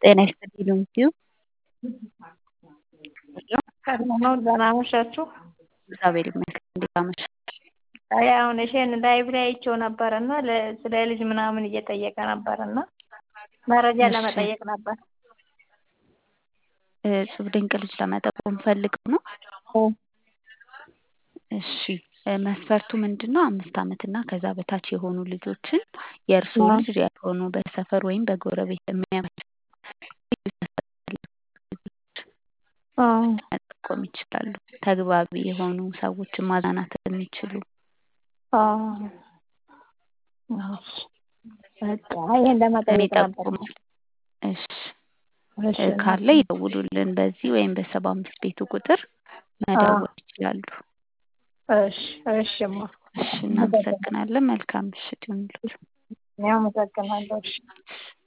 ጤና ይስጥልኝ ዶንኪዩ ሰላም ነው። ደህና አመሻችሁ። እግዚአብሔር ይመስገን። እንዴት አመሻ? አይ አሁን እሺን ላይቭ ላይ አይቼው ነበርና ስለ ልጅ ምናምን እየጠየቀ ነበርና መረጃ እሺ። ለመጠየቅ ነበር። እጹብ ድንቅ ልጅ ለመጠቆም ፈልገው ነው። እሺ እ መስፈርቱ ምንድን ነው? አምስት ዓመት እና ከዛ በታች የሆኑ ልጆችን የእርስዎ አዎ። ልጅ ያልሆኑ በሰፈር ወይም በጎረቤት የሚያመች አዎ። መጠቆም ይችላሉ። ተግባቢ የሆኑ ሰዎችን ማዝናናት የሚችሉ አዎ። እሺ። በቃ ይሄን ለመጠየቅ ነበር። የሚጠቁሙ እሺ እሺ እ ካለ ይደውሉልን። በዚህ ወይም በሰባ አምስት ቤቱ ቁጥር መደወል ይችላሉ። እሺ እሺማ እሺ እናመሰግናለን። መልካም ምሽት ይሁንልዎት። እኔ አመሰግናለሁ። እሺ